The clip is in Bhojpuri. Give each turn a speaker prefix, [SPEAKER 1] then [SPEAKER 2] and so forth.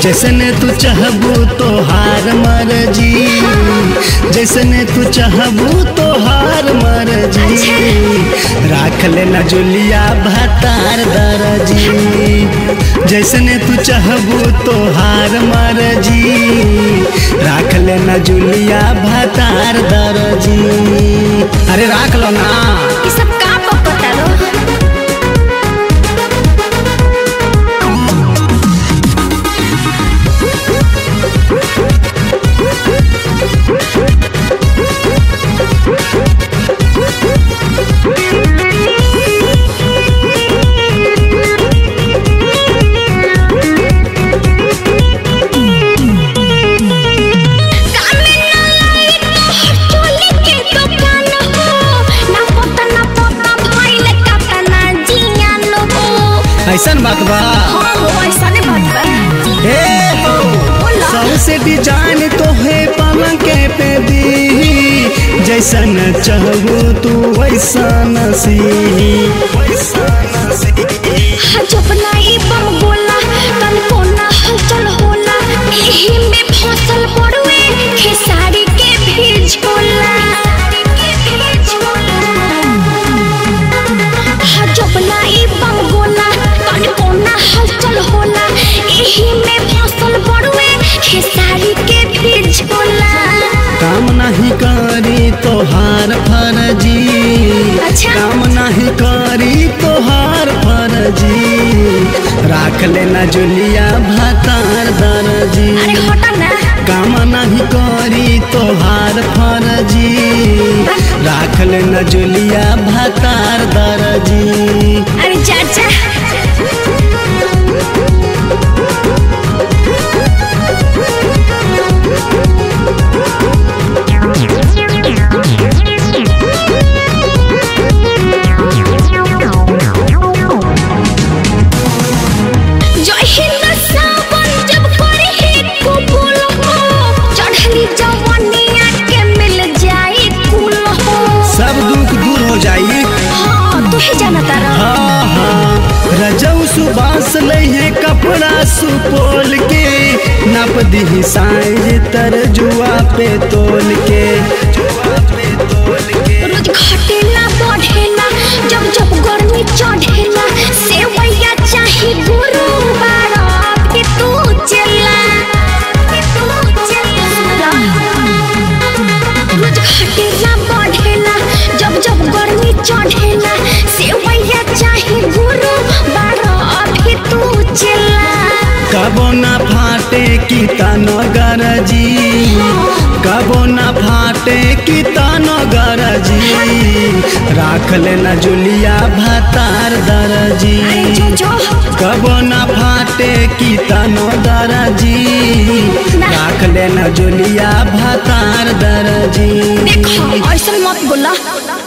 [SPEAKER 1] जैसने तू चाहबू तो हार मर्जी जैसने तू चाहबू तो हार मर्जी राख लेना जुलिया भतार दरजी जैसने तू चाहबू तो हार मर्जी राख लेना जुलिया भतार दरजी अरे राख लो ना
[SPEAKER 2] ये सब का पकता लो कामे ना लाई तोहर चोली के दुकान हो ना पता ना पता भइल काता ना जियान हो
[SPEAKER 1] ऐसन बात बा
[SPEAKER 2] हाँ हो ऐसा ने बात बा
[SPEAKER 1] हे हो
[SPEAKER 2] बोला
[SPEAKER 1] सबसे डिजाइन तो है पलंग के पे दी जैसन चाहबू तू वैसन सी
[SPEAKER 2] हाँ जब ना ई बम बोला तन को ना हलचल होला एही में फसल पड़ुए खेसारी के भी झोला हाँ जब ना ई बम बोला तन को ना हलचल होला एही में फसल पड़ुए खेसारी के भी झोला
[SPEAKER 1] काम नहीं करी तोहार फर्जी
[SPEAKER 2] अच्छा।
[SPEAKER 1] काम नहीं करी तोहार फर्जी राख लेना जुलिया भतार दर्जी
[SPEAKER 2] अरे हटा ना
[SPEAKER 1] काम नहीं करी तोहार फर्जी राख लेना जुलिया भतार दर्जी
[SPEAKER 2] अरे चाचा जो हिंद सावन जब करे है कुबुल हो चढ़ली जवनिया के मिल जाई कुल हो
[SPEAKER 1] सब दुख दूर हो जाई
[SPEAKER 2] हाँ तू ही जाना तारा
[SPEAKER 1] हाँ हाँ रजऊ सुबास लहे कपड़ा सुपोल के नप दी साइज तरजुआ पे तोल के
[SPEAKER 2] रोज घटेला बढ़ेला जब जब गर्मी चढ़ेला सेवैया चाही गुरु बारा के तू चला के तू चला रोज घटेला बढ़ेला जब जब गर्मी चढ़ेला सेवैया चाही गुरु बारा के तू चला
[SPEAKER 1] कबो ना फाटे की तनो गरजी कबो ना फाटे की तनो गरजी राख लेना जुलिया भतार दरजी
[SPEAKER 2] अरे जो जो
[SPEAKER 1] कबो ना फाटे की तनो दरजी राख लेना जुलिया भतार दरजी
[SPEAKER 2] देखो ऐसा मत बोला